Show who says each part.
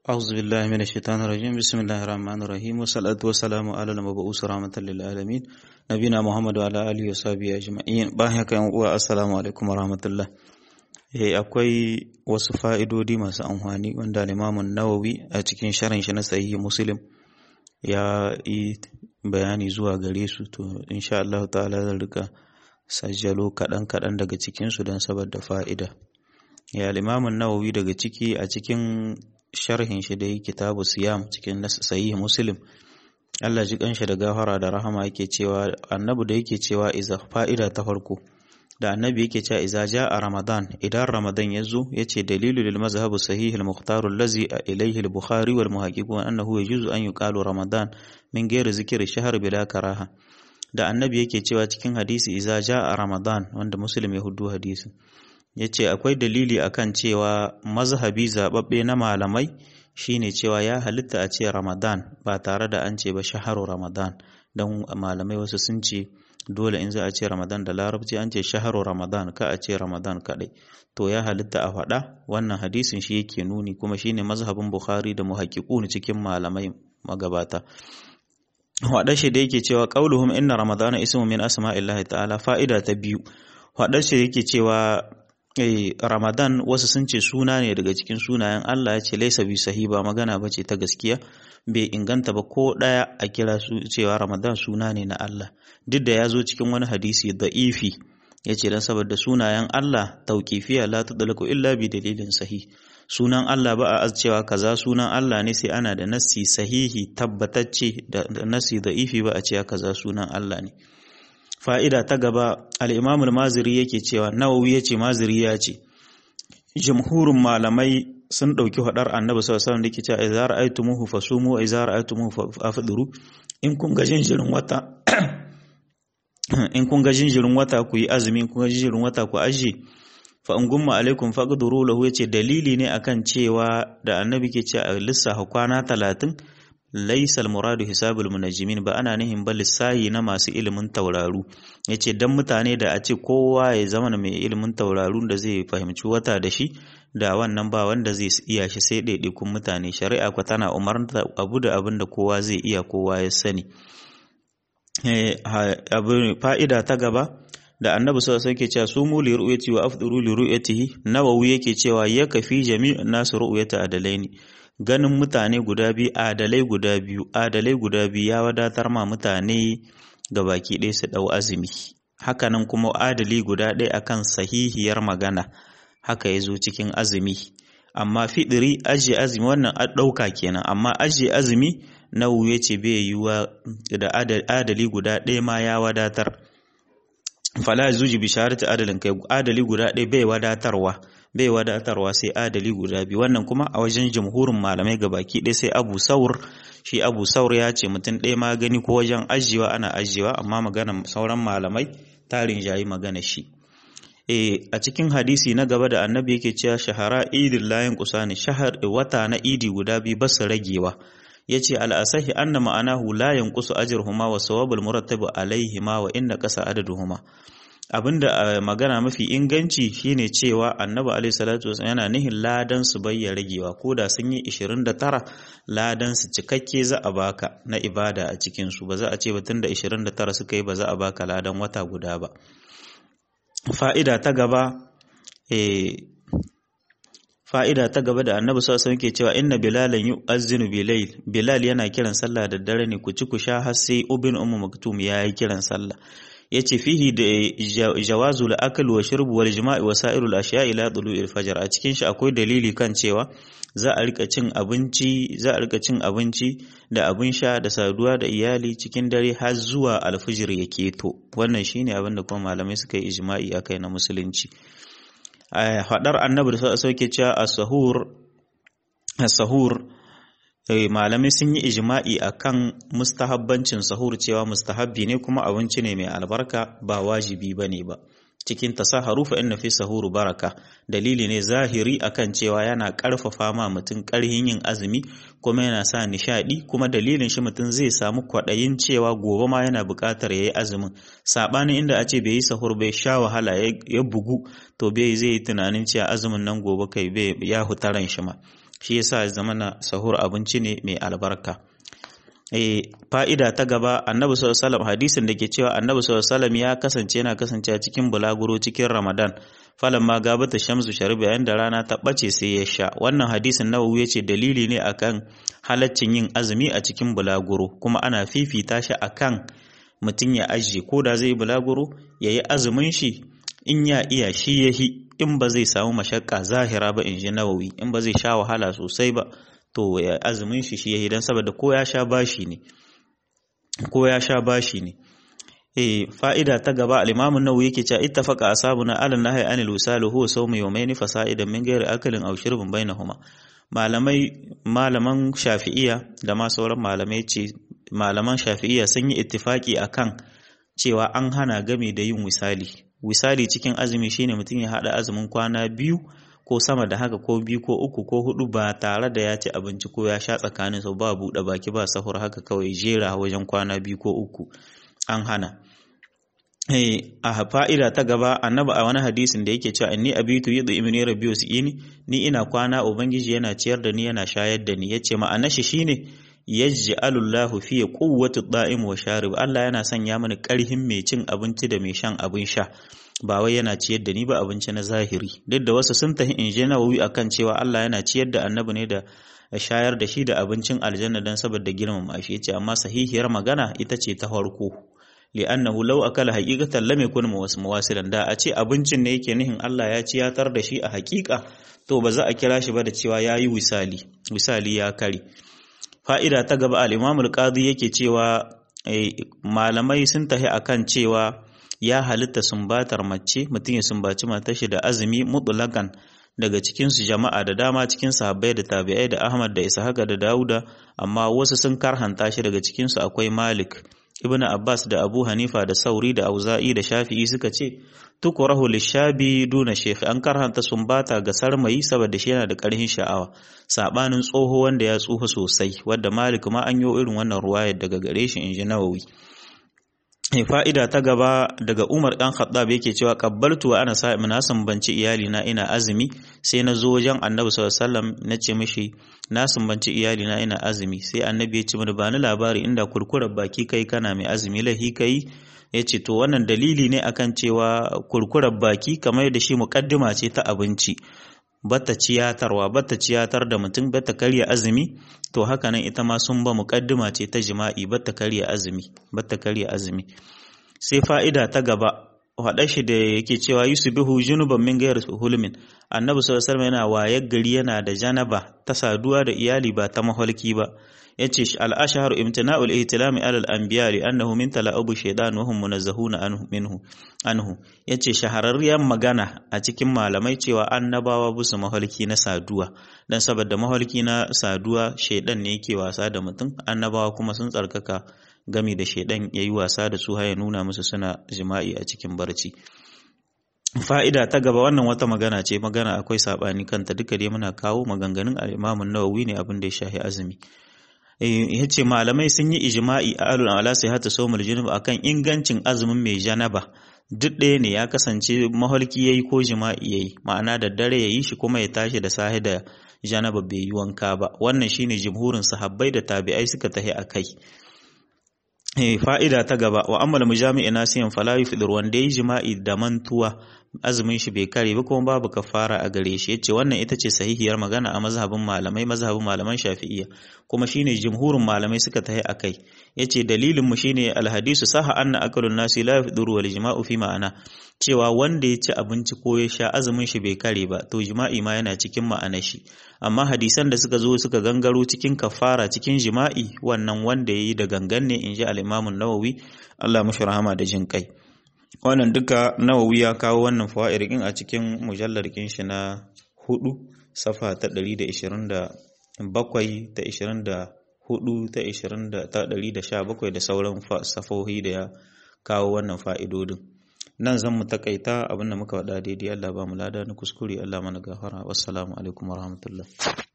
Speaker 1: أعوذ بالله من الشيطان الرجيم بسم الله الرحمن الرحيم والصلاة والسلام على المبعوث رحمة للعالمين نبينا محمد وعلى آله وصحبه أجمعين bayan haka yan uwa assalamu alaikum warahmatullah eh akwai wasu fa'idodi masu amfani wanda Imam Nawawi a cikin sharhin shi na Sahih Muslim ya yi bayani zuwa gare su to insha Allah ta'ala zan rika sajjalo kaɗan kaɗan daga cikin su don saboda fa'ida ya Imam Nawawi daga ciki a cikin sharhin shi dai kitabu siyam cikin sahih muslim Allah ji kanshi da gafara da rahama yake cewa annabi da yake cewa iza fa'ida ta farko da annabi yake cewa iza a ramadan idan ramadan ya zo yace dalilu lil mazhab sahih al mukhtar allazi ilayhi al bukhari wal muhaqqiqun annahu yajuzu an yuqalu ramadan min ghairi zikri shahr bila karaha da annabi yake cewa cikin hadisi iza a ramadan wanda muslim ya hudu hadisin ya ce akwai dalili akan cewa mazhabi zaɓaɓɓe na malamai shine cewa ya halitta a ce ramadan ba tare da an ce ba shaharu ramadan don malamai wasu sun ce dole in za a ce ramadan da larabci an ce shaharu ramadan ka a ce ramadan kaɗai to ya halitta a faɗa wannan hadisin shi yake nuni kuma shine mazhabin bukhari da muhaqqiqun cikin malamai magabata waɗa shi da yake cewa qauluhum inna ramadana ismu min asma'illahi ta'ala fa'ida ta biyu waɗa shi yake cewa Eh, Ramadan wasu sun ce suna ne daga cikin sunayen Allah ya ce laisa bi sahi ba magana ba ce ta gaskiya bai inganta ba ko ɗaya a kira su cewa Ramadan suna ne na Allah duk da ya zo cikin wani hadisi da'ifi ya ce don saboda sunayen Allah tauƙifiya la tudlaku illa bi dalilin sahi sunan Allah ba a cewa kaza sunan Allah ne sai ana da nassi sahihi tabbatacce da nassi da'ifi ba a cewa kaza sunan Allah ne fa'ida ta gaba al'imamul maziri yake cewa nawawi ya ce maziri ya ce jamhurin malamai sun ɗauki haɗar annabi sallallahu da ke cewa a zara aitu muhu fasumu a zara aitu muhu fafiduru in kun ga jinjirin wata in kun ga jinjirin wata ku yi azumi in kun ga jinjirin wata ku ajiye fa in gumma alaikum faqduru lahu yace dalili ne akan cewa da annabi ke cewa a lissafa kwana talatin laisa almuradu hisabul munajjimin ba ana nihin ba lissahi na masu ilimin tauraru yace dan mutane da a ce kowa ya zama mai ilimin tauraru da zai fahimci wata da shi da wannan ba wanda zai iya shi sai ɗaiɗaikun mutane shari'a kwa tana umarta abu da abin da kowa zai iya kowa ya sani fa'ida ta gaba da annabi sallallahu alaihi cewa sumu li ru'yati wa afduru li ru'yatihi nawawi yake cewa ya kafi jami'un nasu ru'yata adalaini ganin mutane guda biyu adalai guda biyu adalai guda biyu ya wadatar ma mutane ga baki ɗaya su ɗau azumi hakanan kuma adali guda ɗaya akan sahihiyar magana haka ya zo cikin azumi amma fiɗiri ajiye azumi wannan ɗauka kenan amma ajiye azumi na ya ce bai yiwuwa da adali guda ɗaya ma ya wadatar fala zuji bisharati adalin kai adali guda ɗaya bai wadatarwa bai wadatarwa sai adali guda biyu wannan kuma a wajen jamhurin malamai ga baki ɗaya sai abu saur shi abu saur ya ce mutum ɗaya ma gani ko wajen ajiyewa ana ajiyewa amma magana sauran malamai tarin jayi magana shi e a cikin hadisi na gaba da annabi yake cewa shahara idin layin kusani shahar wata na idi guda biyu ba su ragewa yace al-asahi anna ma'anahu la yanqusu ajruhuma wa sawabul murattabu alaihima wa inna qasa adaduhuma abinda magana mafi inganci shine cewa annabi alaihi salatu wasallam yana nihin ladan su bayya ragewa ko da sun yi 29 ladan su cikakke za a baka na ibada a cikin su ba za a ce ba tunda 29 suka yi ba za a baka ladan wata guda ba fa'ida ta gaba eh fa'ida ta gaba da annabi sallallahu alaihi ke cewa inna bilalan yu'azzinu bilayl bilal yana kiran sallah da dare ne ku ci ku sha har sai ubin ummu maktum ya yi kiran sallah yace fihi da jawazul akl wa shurb wal jima'i wa sa'irul ashiya ila tulu'il fajr a cikin shi akwai dalili kan cewa za a rika cin abinci za a rika cin abinci da abin sha da saduwa da iyali cikin dare har zuwa alfijir ya keto wannan shine abin da kuma malamai suka yi ijma'i akai na musulunci faɗar annabi da sauke cewa as-sahur as-sahur malamai sun yi ijma'i akan mustahabbancin sahur cewa mustahabbi ne kuma abinci ne mai albarka ba wajibi bane ba cikin tasaharu fa inna fi sahuru baraka dalili ne zahiri akan cewa yana karfafa ma mutum karhin yin azumi kuma yana sa nishadi kuma dalilin shi mutum zai samu kwaɗayin cewa gobe ma yana buƙatar yayi azumin sabanin inda a ce bai yi sahur bai sha wahala ya bugu to bai zai yi tunanin cewa azumin nan gobe kai bai ya hutaran shi ma shi yasa zamana sahur abinci ne mai albarka fa'ida ta gaba annabi sallallahu hadisin da ke cewa annabi sallallahu ya kasance yana kasancewa cikin bulaguro cikin ramadan falan ma gabata shamsu shariba yayin da rana ta bace sai ya sha wannan hadisin nawawi yace dalili ne akan halaccin yin azumi a cikin bulaguro kuma ana fifita shi akan mutum ya ajiye ko da zai bulaguro yayi azumin shi in ya iya shi yahi in ba zai samu mashakka zahira ba in ji nawawi in ba zai sha wahala sosai ba to ya azumin shi shi yahi dan saboda ko ya sha bashi ne ko ya sha bashi ne eh fa'ida ta gaba al-Imam an-Nawawi yake cewa ittafaqa ashabuna ala nahyi anil wisal huwa sawmu yawmayn fasa'idan min ghairi akalin aw shirbin bainahuma malamai malaman Shafi'iyya da ma sauran malamai ce malaman Shafi'iyya sun yi ittifaki akan cewa an hana game da yin wisali wisali cikin azumi shine mutum ya hada azumin kwana biyu ko sama da haka ko biyu ko uku ko hudu ba tare da ya ci abinci ko ya sha tsakanin su ba buɗe baki ba sahur haka kawai jera wajen kwana biyu ko uku an hana a fa'ida ta gaba annabi a wani hadisin da yake cewa inni abitu yadda imini rabbiyu ini ni ina kwana ubangiji yana ciyar da ni yana shayar da ni yace ma'anar shi shine yaj'alullahu fi quwwati da'im wa sharib Allah yana sanya mini karhin mai cin abinci da mai shan abin sha ba wai yana ciyar da ni ba abinci na zahiri duk da wasu sun tahi in je nawawi akan cewa Allah yana ciyar da annabi ne da shayar da shi da abincin aljanna dan saboda girmama shi yace amma sahihiyar magana ita ce ta farko li'annahu law akala haqiqatan lam yakun muwasilan da a ce abincin ne yake nihin Allah ya ciyatar da shi a haƙiƙa to ba za a kira shi ba da cewa yayi wisali wisali ya kare fa'ida ta gaba al-Imam al-Qadi yake cewa malamai sun tahi akan cewa ya halitta sumbatar mace mutum ya sumbaci matar shi da azumi mutlaqan daga cikin su jama'a da dama cikin sahabbai da tabi'ai da Ahmad da Ishaq da Dauda amma wasu sun karhanta shi daga cikin su akwai Malik Ibn Abbas da Abu Hanifa da Sauri da Auza'i da Shafi'i suka ce tukurahu lishabi duna shekhi an karhanta sumbata ga sarmayi saboda shi yana da ƙarfin sha'awa sabanin tsoho wanda ya tsufa sosai wadda Malik ma an yi irin wannan ruwayar daga gare shi inji Nawawi fa'ida ta gaba daga Umar dan Khattab yake cewa qabbaltu wa ana sa'im na sambanci iyali na ina azumi sai na zo wajen Annabi sallallahu alaihi wasallam na ce mishi na sambanci iyali na ina azumi sai Annabi ya ce mini ba ni labari inda kurkurar baki kai kana mai azumi lahi kai ya ce to wannan dalili ne akan cewa kurkurar baki kamar da shi muƙaddima ce ta abinci bata ciyatarwa bata ciyatar da mutum bata karya azumi to haka nan ita ma sun ba muƙaddima ce ta jima'i bata karya azumi bata karya azumi sai fa'ida ta gaba haɗa shi da yake cewa yusubihu junuban min gayar hulmin annabi sallallahu alaihi yana wayar gari yana da janaba ta saduwa da iyali ba ta maholki ba yace al-ashharu imtina'ul ihtilami ala al-anbiya li annahu min tala'ubu shaytan wa hum munazzahuna anhu minhu anhu yace shahararriyar magana a cikin malamai cewa annabawa busu maholki na saduwa dan saboda maholki na saduwa shaydan ne yake wasa da mutum annabawa kuma sun tsarkaka gami da shaidan ya yi wasa da su ya nuna musu suna jima'i a cikin barci fa'ida ta gaba wannan wata magana ce magana akwai saɓani kanta duka dai muna kawo maganganun al'imamun nawawi ne abin da ya shahi azumi ya ce malamai sun yi ijima'i a alun ala sai hata somul junub akan ingancin azumin mai janaba duk ɗaya ne ya kasance maholki ya yi ko jima'i ya yi ma'ana da dare ya yi shi kuma ya tashi da sahi da janaba bai yi wanka ba wannan shine jimhurin sahabbai da tabi'ai suka tahi a kai fa'ida ta gaba wa ammal mujami'i nasiyan fala yufdir wanda yayi jima'i da mantuwa azumin shi bai kare ba kuma babu kafara a gare shi yace wannan ita ce sahihiyar magana a mazhabin malamai mazhabin malaman Shafi'iyya kuma shine jumhurin malamai suka tahi akai yace dalilin mu shine alhadisu saha anna akalun nasi la yufdiru wal jima'u fi ma'ana cewa wanda ya ci abinci ko ya sha azumin shi bai kare ba to jima'i ma yana cikin ma'anar shi amma hadisan da suka zo suka gangaro cikin kafara cikin jima'i wannan wanda yayi da gangan ne inji al-Imam an-Nawawi Allah mashi rahama da jin kai wannan duka Nawawi ya kawo wannan fawaidin a cikin mujallar kin shi na hudu safa ta 127 ta 24 ta 20 ta 117 da sauran safohi da ya kawo wannan fa'idodin nan zan mu takaita abinda muka faɗa daidai Allah ba mu lada na kuskure Allah mana gafara wassalamu alaikum warahmatullahi